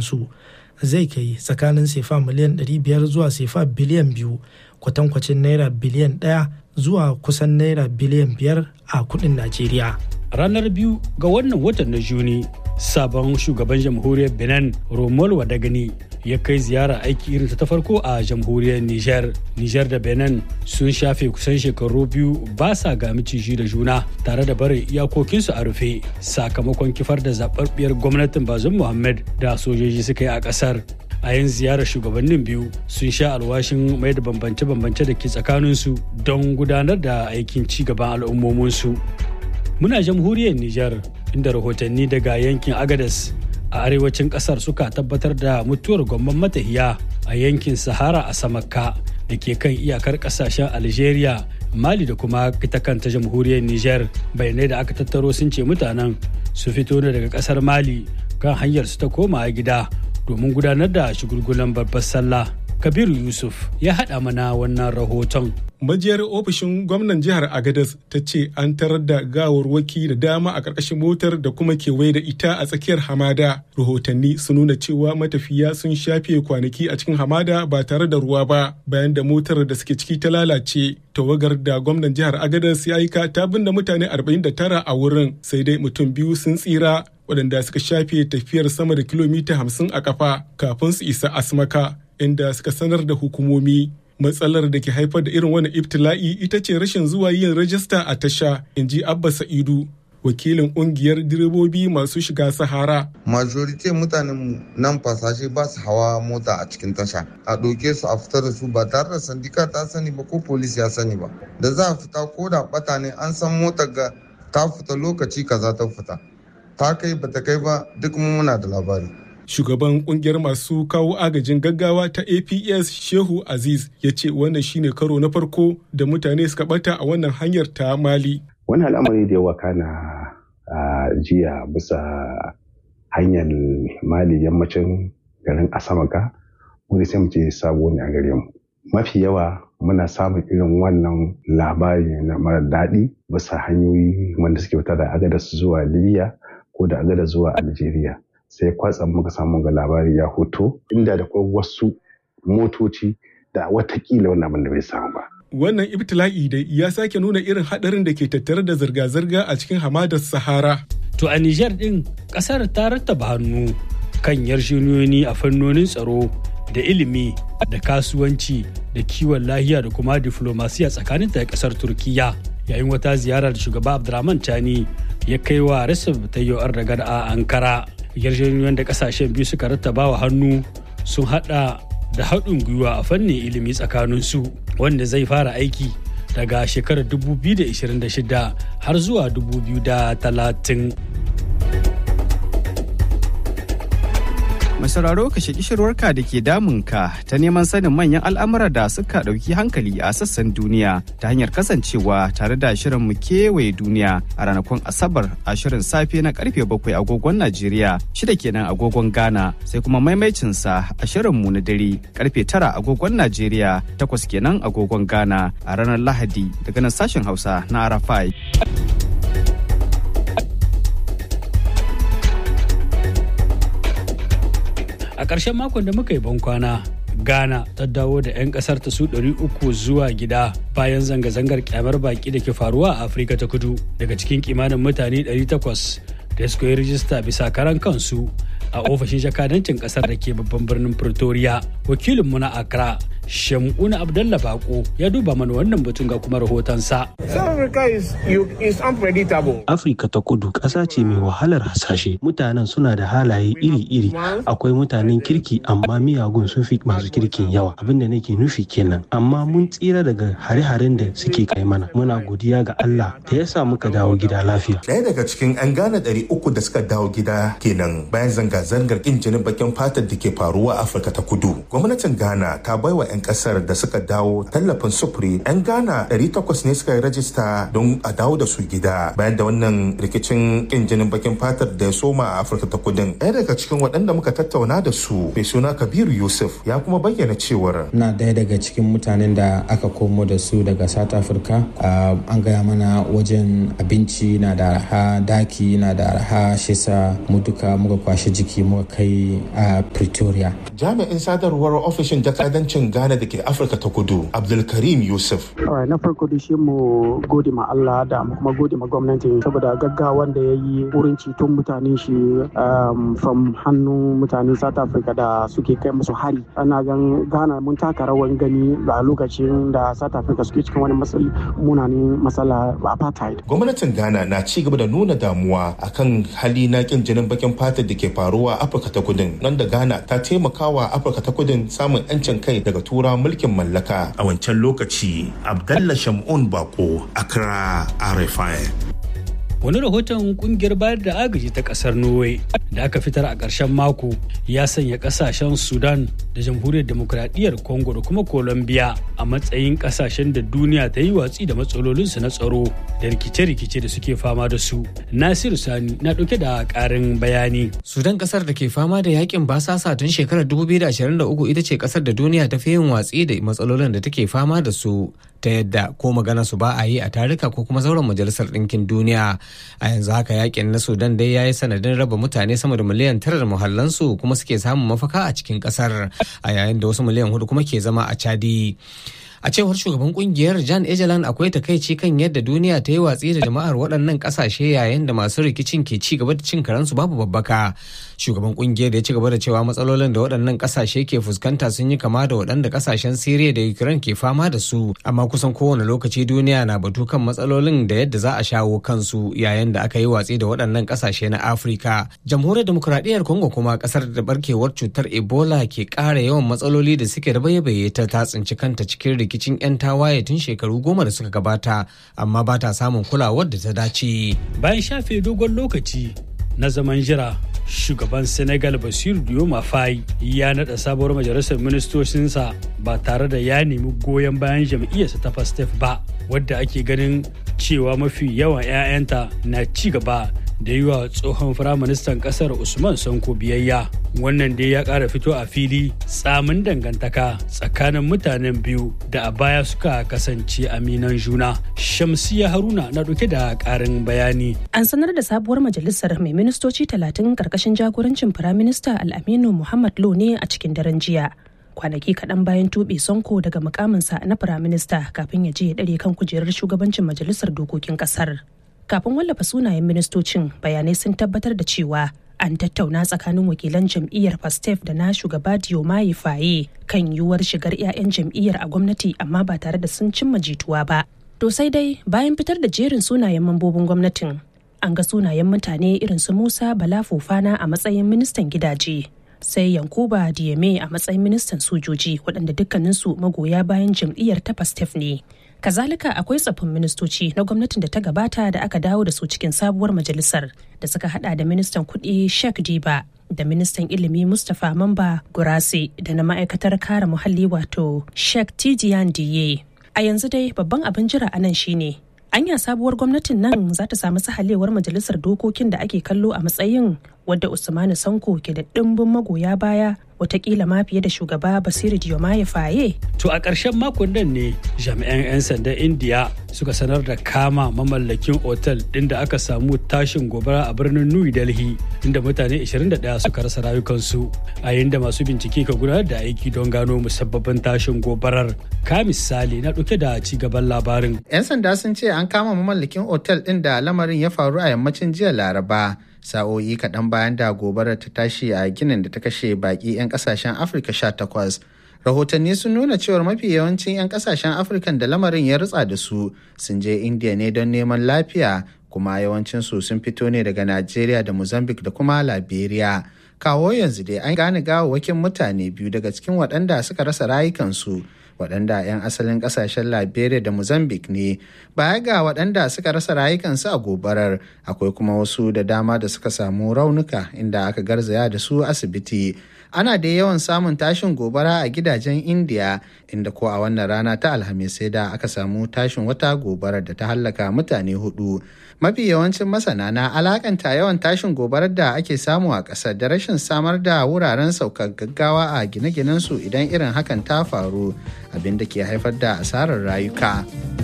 su zai kai tsakanin sefa miliyan 500 zuwa sefa biliyan biyu kwatankwacin naira biliyan ɗaya zuwa kusan naira biliyan biyar a kudin najeriya ranar biyu ga wannan watan na juni sabon shugaban jamhuriyar benin romol wadagani ya kai ziyara aiki irin ta farko a jamhuriyar niger niger da benin sun shafe kusan shekaru biyu ba sa ga miciji da juna tare da barin iyakokinsu a rufe sakamakon kifar da zaɓaɓɓiyar gwamnatin bazum muhammad da sojoji suka yi a ƙasar a yin ziyarar shugabannin biyu sun sha alwashin mai da bambance-bambance da ke tsakaninsu don gudanar da aikin ci gaban al'ummominsu muna jamhuriyar niger inda rahotanni daga yankin agadas a arewacin kasar suka tabbatar da mutuwar gwamman matahiya a yankin sahara a samakka da ke kan iyakar kasashen algeria mali da kuma ita kanta jamhuriyar niger bayanai da aka tattaro sun ce mutanen su fito ne daga kasar mali kan hanyar su ta koma gida domin gudanar da shigulgulan babbar sallah kabiru yusuf ya haɗa mana wannan rahoton majiyar ofishin gwamnan jihar agadas ta ce an tarar da gawarwaki da dama a ƙarƙashin motar da kuma kewaye da ita a tsakiyar hamada rahotanni sun nuna cewa matafiya sun shafe kwanaki a cikin hamada ba tare da ruwa ba bayan da motar da suke ciki ta lalace tawagar da gwamnan jihar agadas ya aika ta binne mutane 49 a wurin sai dai mutum biyu sun tsira waɗanda suka shafe tafiyar sama da kilomita 50 a kafa kafin su isa asmaka inda suka sanar da hukumomi matsalar da ke haifar da irin wannan ibtila'i ita ce rashin zuwa yin rajista a tasha in ji abba sa'idu wakilin kungiyar direbobi masu shiga sahara majority mutanen mu nan fasashe ba su hawa mota a cikin tasha a ɗauke su a fita da su ba tare da sandika ta sani ba ko polis ya sani ba da za a fita ko da bata ne an san motar ga ta fita lokaci kaza ta fita ta kai bata kai ba duk muna da labari shugaban kungiyar masu kawo agajin gaggawa ta aps shehu aziz ya ce wannan shine karo na farko da mutane suka bata a wannan hanyar ta mali wani al'amari da yawa kana a jiya bisa hanyar mali yammacin garin asamaka wani sai mu ce sabo ne a gare mu mafi yawa muna samun irin wannan labari na mara daɗi bisa hanyoyi wanda suke fita da agadas zuwa libya ko da agadas zuwa algeria sai kwatsam muka samu ga labari ya hoto inda da kuma wasu motoci da watakila wannan abin da bai samu ba. Wannan ibtila'i dai ya sake nuna irin haɗarin da ke tattare da zirga-zirga a cikin hamadar Sahara. To a Nijar ɗin ƙasar ta rattaba hannu kan yarjejeniyoyi a fannonin tsaro da ilimi da kasuwanci da kiwon lahiya da kuma diflomasiya tsakanin da ƙasar Turkiyya yayin wata ziyara da shugaba Abdurrahman Tani ya kai wa Recep Tayyip Erdogan a Ankara. yarjejeniyoyin da kasashen biyu suka rattaba wa hannu sun hada da haɗin gwiwa a fannin ilimi tsakaninsu wanda zai fara aiki daga shekarar 2026 har zuwa 2030. Mai sauraro ka shaki shirwarka da ke damunka ta neman sanin manyan al'amura da suka ɗauki hankali a sassan duniya ta hanyar kasancewa tare da shirin mu kewaye duniya a ranakun Asabar a shirin safe na karfe bakwai agogon Najeriya shida kenan agogon Ghana sai kuma maimaicinsa a shirin mu na dare karfe tara agogon Najeriya takwas kenan agogon Ghana a ranar Lahadi daga nan sashen Hausa na Arafai. a ƙarshen makon da muka yi bankwana ghana ta dawo da 'yan ƙasar ta su 300 zuwa gida bayan zanga-zangar kyamar baki da ke faruwa a afirka ta kudu daga cikin kimanin mutane 800 da suka yi rijista bisa karan kansu a ofishin jakadancin ƙasar da ke babban birnin pretoria wakilinmu na accra Shamuna Abdallah Bako ya duba mana wannan batun ga kuma rahotonsa. Afirka ta kudu ƙasa ce mai wahalar hasashe. Mutanen suna da halaye iri-iri. Akwai mutanen kirki amma miyagun sun fi masu kirkin yawa. Abin da nake nufi kenan. Amma mun tsira daga hare-haren da suke kai mana. Muna godiya ga Allah da ya sa muka dawo gida lafiya. Ɗaya daga cikin 'yan Ghana ɗari uku da suka dawo gida kenan bayan zanga-zangar ƙin jinin bakin fatar da ke faruwa a Afirka ta kudu. Gwamnatin Ghana ta baiwa 'yan kasar da suka dawo tallafin sufuri 'yan ghana 800 ne suka yi rajista don a dawo da su gida bayan da wannan rikicin kin jinin bakin fatar da ya soma a afirka ta kudin ɗaya daga cikin waɗanda muka tattauna da su mai suna kabiru yusuf ya kuma bayyana cewar na ɗaya daga cikin mutanen da aka komo da su daga south africa an gaya mana wajen abinci na da arha daki na da arha shisa mu duka muka kwashe jiki muka kai a pretoria jami'in sadarwar ofishin jakadancin ghana da ke afirka ta kudu abdulkarim yusuf na farko da shi mu gode ma allah da mu kuma gode ma gwamnati saboda gaggawan da ya yi wurin ceton mutane shi from hannun mutanen south africa da suke kai musu hari ana gan ghana mun taka rawan gani a lokacin da south africa suke cikin wani matsali munanin matsala apartheid gwamnatin ghana na ci gaba da nuna damuwa akan hali na kin jinin bakin fatar da ke faruwa a afirka ta kudin nan da ghana ta taimakawa afirka ta kudin samun yancin kai daga tura mulkin mallaka a wancan lokaci abdallah shamun bako accra rfi wani rahoton kungiyar bayar da agaji ta kasar norway da aka fitar a ƙarshen mako ya sanya ƙasashen sudan da jamhuriyar demokradiyyar congo da kuma colombia a matsayin ƙasashen da duniya ta yi watsi da matsalolinsu na tsaro da rikice-rikice da suke fama da su nasiru sani na ɗauke da ƙarin bayani sudan ƙasar da ke fama da yakin basasa tun shekarar 2023 ita ce ƙasar da duniya ta fi yin watsi da matsalolin da take fama da su ta yadda ko magana su ba a yi a tarika ko kuma zauren majalisar ɗinkin duniya a yanzu haka yakin na sudan dai ya yi sanadin raba mutane sama da miliyan tara da muhallansu kuma suke samun mafaka a cikin ƙasar a yayin da wasu miliyan hudu kuma ke zama a chadi a cewar shugaban kungiyar jan ejelan akwai takaici kan yadda duniya ta yi watsi da jama'ar waɗannan ƙasashe yayin da masu rikicin ke ci gaba da cin karansu babu babbaka shugaban kungiyar da ya ci gaba da cewa matsalolin da waɗannan ƙasashe ke fuskanta sun yi kama da waɗanda ƙasashen siriya da ukraine ke fama da su amma kusan kowane lokaci duniya na batu kan matsalolin da yadda za a shawo kansu yayin da aka yi watsi da waɗannan ƙasashe na afirka jamhuriyar demokuraɗiyyar congo kuma ƙasar da barkewar cutar ebola ke ƙara yawan matsaloli da suke da baye ta ta tsinci kanta cikin rikicin 'yan tawaye tun shekaru goma da suka gabata amma ba ta samun kulawar da ta dace. Bayan shafe dogon lokaci na zaman jira shugaban senegal basiru dioma fayi ya naɗa sabuwar majalisar ministocinsa ba tare da ya nemi goyon bayan jam'iyyarsa ta pastef ba wadda ake ganin cewa mafi yawan 'ya'yanta na ci gaba da yi wa tsohon firaministan kasar usman sanko biyayya wannan dai ya kara fito a fili tsamin dangantaka tsakanin mutanen biyu da a baya suka kasance aminan juna shamsiya haruna na dauke da karin bayani an sanar da sabuwar majalisar mai ministoci talatin karkashin jagorancin firaminista al'aminu muhammad lo ne a cikin daren jiya kwanaki kaɗan bayan tuɓe sonko daga mukaminsa na firaminista kafin ya je ya ɗare kan kujerar shugabancin majalisar dokokin ƙasar kafin wallafa sunayen ministocin bayanai sun tabbatar da cewa an tattauna tsakanin wakilan jam'iyyar pastef da na shugaba diomaye faye kan yiwuwar shigar 'ya'yan jam'iyyar a gwamnati amma ba tare da sun cimma jituwa ba to sai dai bayan fitar da jerin sunayen mambobin gwamnatin an ga sunayen mutane irin su musa bala fofana a matsayin ministan gidaje sai yankuba diyame a matsayin ministan sojoji waɗanda dukkaninsu magoya bayan jam'iyyar ta pastef ne kazalika akwai tsaffin ministoci na gwamnatin da ta gabata da aka dawo da su cikin sabuwar majalisar da suka hada da ministan kuɗi sheikh diba da ministan ilimi mustapha mamba gurase da na ma'aikatar kare muhalli wato sheikh tidian diye a yanzu dai babban abin jira a nan shine anya sabuwar gwamnatin nan za ta samu sahalewar majalisar dokokin da ake kallo a matsayin wadda usmanu sanko ke da ɗimbin magoya baya watakila ma fiye da shugaba basiru diomaye faye to a ƙarshen makon nan ne jami'an 'yan sandan indiya suka sanar da kama mamallakin otal ɗin da aka samu tashin gobara a birnin new delhi inda mutane 21 suka rasa rayukansu a yayin da masu bincike ka gudanar da aiki don gano musabbabin tashin gobarar ka misali na ɗauke da ci gaban labarin 'yan sanda sun ce an kama mamallakin otal ɗin da lamarin ya faru a yammacin jiya laraba sa'o'i kaɗan bayan da gobarar ta tashi a ginin da ta kashe baƙi 'yan ƙasashen afirka 18 rahotanni sun nuna cewar mafi yawancin 'yan ƙasashen afirka da lamarin ya rutsa da su sun je indiya ne don neman lafiya kuma yawancinsu sun fito ne daga najeriya da mozambique da kuma liberia kawo yanzu dai an gane gawawwakin mutane biyu daga cikin waɗanda suka rasa rayukansu waɗanda 'yan asalin ƙasashen liberia da mozambique ne baya ga waɗanda suka rasa rayukansu a gobarar akwai kuma wasu da dama da suka samu raunuka inda aka garzaya da su asibiti ana da yawan samun tashin gobara a gidajen indiya inda ko a wannan rana ta alhamis sai da aka samu tashin wata gobarar da ta hallaka mutane hudu mafi yawancin masana na alakanta yawan tashin gobarar da ake samu a ƙasar da rashin samar da wuraren saukar gaggawa a gine-ginensu idan irin hakan ta faru abin da ke haifar da asarar rayuka.